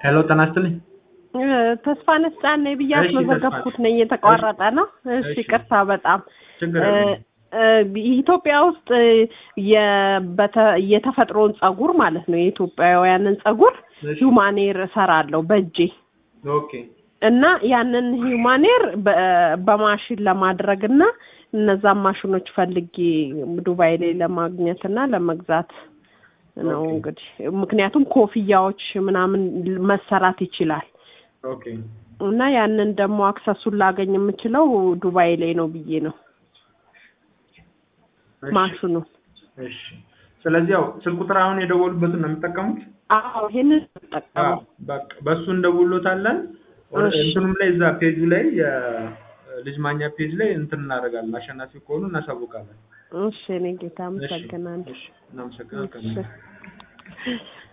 ሄሎ ጤና ይስጥልኝ። ተስፋነሽ ጫኔ ብዬ እሺ፣ አስመዘገብኩት ተስፋነሽ። ነኝ። የተቋረጠ ነው። እሺ እሺ። ይቅርታ በጣም ችግር እ፣ የለም። እ፣ ኢትዮጵያ ውስጥ የ- በተ- የተፈጥሮን ጸጉር ማለት ነው የኢትዮጵያውያንን ጸጉር እሺ። ሂውማኔር እሰራለሁ በእጄ ኦኬ እና ያንን ሂውማኔር በ- በማሽን ለማድረግ እና እነዛን ማሽኖች ፈልጌ ዱባይ ላይ ለማግኘት እና ለመግዛት ነው ኦኬ። እንግዲህ ምክንያቱም ኮፍያዎች ምናምን መሰራት ይችላል ኦኬ እና ያንን ደግሞ አክሰሱን ላገኝ የምችለው ዱባይ ላይ ነው ብዬ ነው እሺ፣ ማሽኑ እሺ። ስለዚህ ያው ስልክ ቁጥር አሁን የደወሉበትን ነው የሚጠቀሙት? አዎ ይሄንን አዎ፣ ተጠቀመው በቃ በሱ እንደውሎታለን። ወደ- እሺ። እንትኑም ላይ እዛ ፔጁ ላይ የልጅ ማኛ ፔጅ ላይ እንትን እናደርጋለን። አሸናፊ ከሆኑ እናሳውቃለን። እሺ እኔ ጌታ እሺ፣ አመሰግናለሁ እሺ። እናመሰግናለን። እሺ